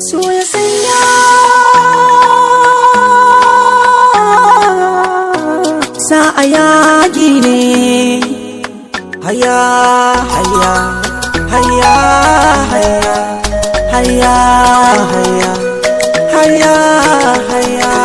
so ya sanya sa a yaƙi ne haya haya haya haya haya haya haya haya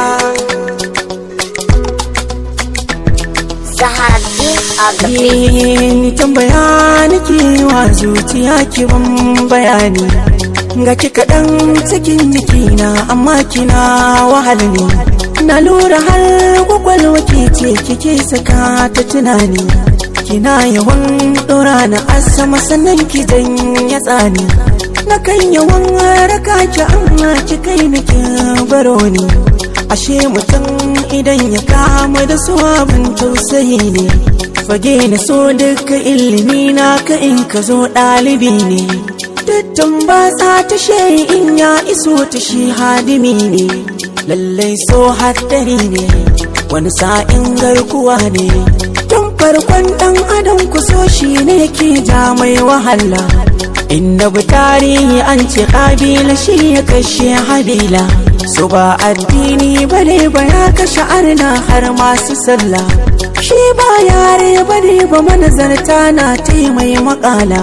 Zaharaddin of the ni tambaya nake wa zuciya ki ban bayani ga ki kaɗan cikin jikina amma kina wahal ne na lura har kwakwalwa ke ce kike saka ta tunani kina yawan ɗora na asama sannan ki ya tsani na kan yawan raka ki amma ki kai ni ki baro ni ashe mutum idan ya kama da su abin tausayi ne fage na so duka ilimi na ka in ka zo ɗalibi ne dattan ba ta tashe in ya iso ta shi hadimi ne lallai so haddari ne wani sa'in garkuwa ne tun farkon ɗan adam ku so shi ne ke ja mai wahala inda bu tarihi an ce ƙabila shi ya kashe habila su ba addini bane ba ya kashe arna har masu sallah shi ba yare bane ba manazarta na taimai makala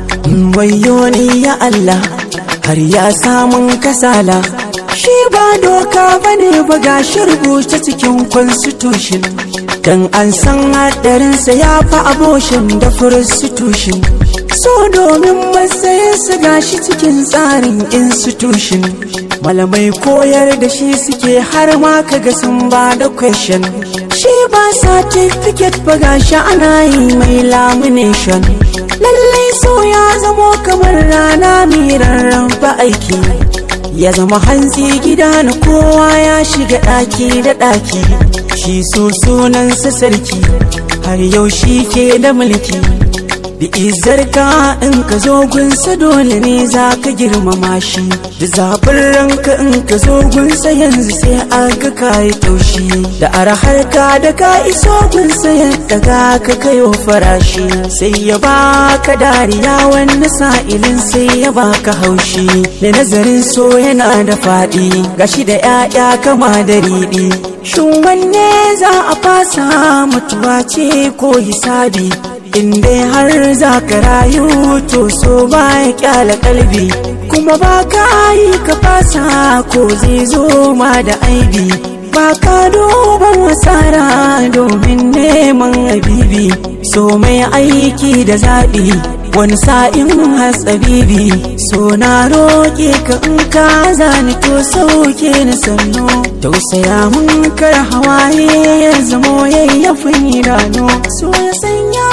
wayo ni ya Allah har ya samun kasala shi ba doka bane ba ga rubuta cikin constitution dan an san hadarinsa ya fi aboshin da prostitution so domin matsayinsa gashi cikin tsarin institution malamai koyar da shi suke har ma kaga sun ba da question shi ba certificate ba gashi ana yi mai lamination lallai so ya zamo kamar rana mai rarraba aiki ya zama hantsi gida na kowa ya shiga ɗaki da ɗaki shi so sunansa sarki har yau shi ke da mulki da izarka in ka zo gunsa dole ne za ka girmama shi da zafin ranka in ka zo gunsa yanzu sai an ga kayi taushi da arahar ka da ka iso gunsa yadda ga ka kayo farashi sai ya baka dariya wani sa'ilin sai ya baka haushi da nazarin so yana da faɗi gashi da 'ya'ya kama da riɗi shin wanne za a fasa mutuwa ce ko hisabi in dai har za ka rayu to so ba ya kyala kalbi kuma ba ka yi ka fasa ko zai zo ma da aibi ba ka duban wasara domin neman abibi so mai aiki da zaɓi wani sa'in hatsabibi so na roƙe ka in ka zani to sauke ni sannu tausaya mun kar hawaye ya zamo yayyafin idanu so ya sanya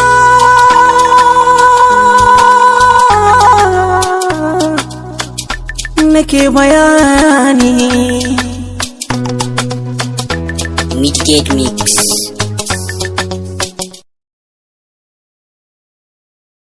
nake bayani Midgate Mix.